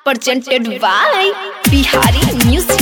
presented by Bihari Music.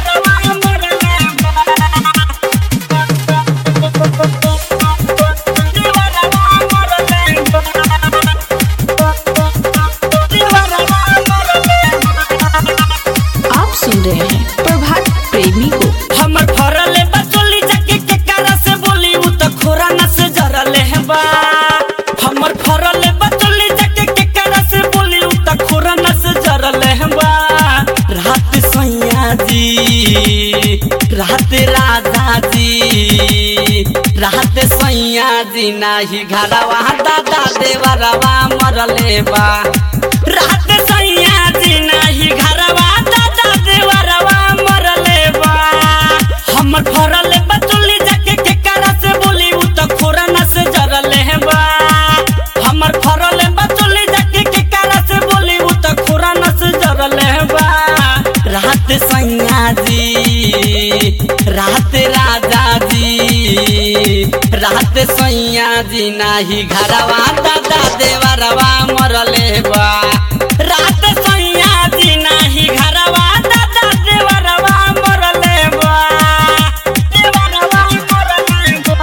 आप सुन रहे हैं प्रभात प्रेमी को हमर फरले बचोली जाके के कारा से बोली उ त खोरा न से जरले है बा हमर फरले बचोली जाके के कारा से बोली उ त खोरा न से जरले है बा रात सैया जी रात राजा जी रात सैया जी नाही घरवा दादा देवरवा मरले बा रात सैया जी नाही घरवा दादा देवरवा मरले बा हमर फरले बचुली जाके के कारा से बोली उ त खोरा न से जरले है बा हमर फरले बचुली जाके के कारा से बोली उ त खोरा न से जरले है बा रात सैया जी रात राजा जी रात सैया जी नाही घरवा दादा देवरवा मरले बा रात सैया जी नाही घरवा दादा देवरवा मरले बा देवरवा मरले बा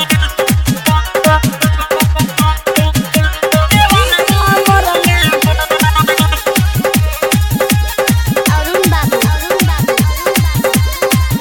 देवरवा मरले बा अरुण बाबू अरुण बाबू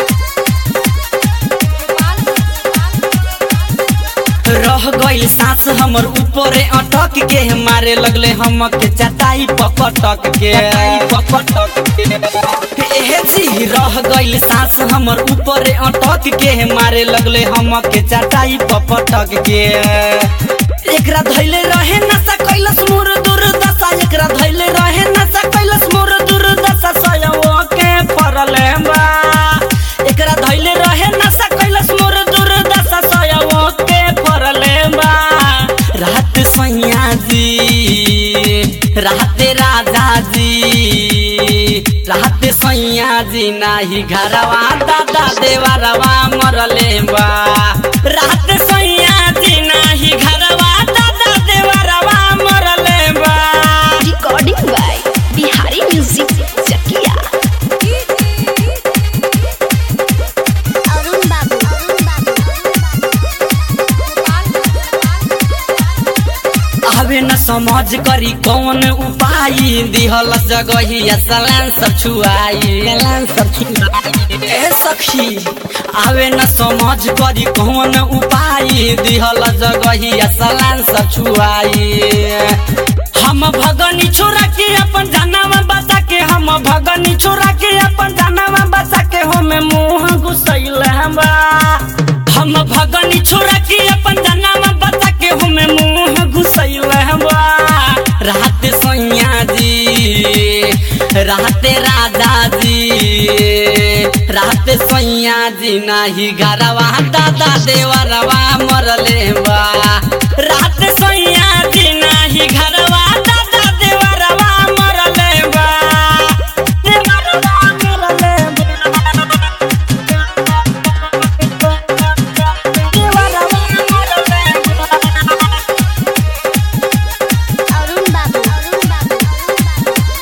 रह गइल सांस हमर ऊपरे अटक के मारे लगले हम के चटाई पपटक के पपटक के ए जी रह गइल सांस हमर ऊपरे अटक के मारे लगले हम के चटाई पपटक के एकरा धैले रहे नशा कैलस मोर दुर्दशा एकरा धैले रहे नशा कैलस मोर दुर्दशा सयवो के फरले बा एकरा धैले रहे नशा कैलस मोर दुर्दशा सयवो के फरले बा रात सैया जी रात राजा जी रात सैया जी नाही घरवा दादा देवरवा मरले बा रात सैया जी नाही घरवा दादा देवरवा मरले बा Recording by Bihari Music Chakia. Arun बाबू अरुण बाबू आवे न समझ करी कौन उपाय दिहल जगही सलान सब छुआई सलान सब छुआई ए सखी आवे न समझ करी कौन उपाय दिहल जगही सलान सब छुआई हम भगनी छोरा के अपन जानवा बचा के हम भगनी छोरा के अपन जानवा बचा के हम मुंह घुसैल हमरा हम भगनी छोरा के अपन जानवा बचा के हम मुंह घुसैल हमरा रात सैया जी रात राजा जी रात सैया जी नाही घरवा दादा देवरवा मरले बा रात सैया जी नाही घरवा दादा देवरवा मरले बा देवरवा मरले अरुण बाबू अरुण बाबू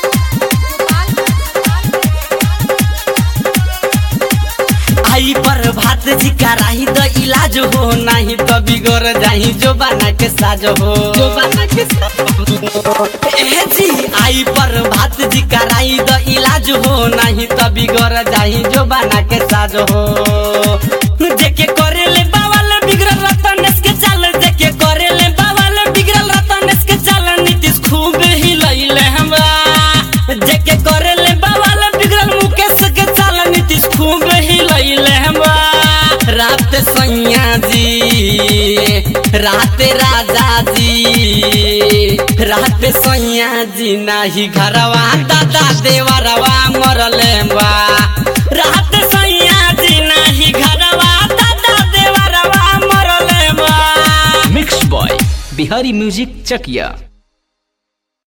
आई पर भात जी कराही द इलाज हो नहीं तो बिगड़ जाही जो बना के साज हो जो बना के साज हो ए जी आई पर भात जी कराही द इलाज हो नहीं तो बिगड़ जाही जो बना के साज हो जेके करे ले बावल बिगड़ल रतनेश के चाल जेके करे ले बावल बिगड़ल रतनेश के चाल नीतीश खूब ही लइले हमरा जेके करे ले बावल बिगड़ल मुकेश के चाल नीतीश खूब ही लइले हमरा रात सैया जी रात राजा जी रात सैया जी नाही घरवा दादा देवरवा मरले बा रात सैया जी नाही घरवा दादा देवरवा मरले बा मिक्स बॉय बिहारी म्यूजिक चकिया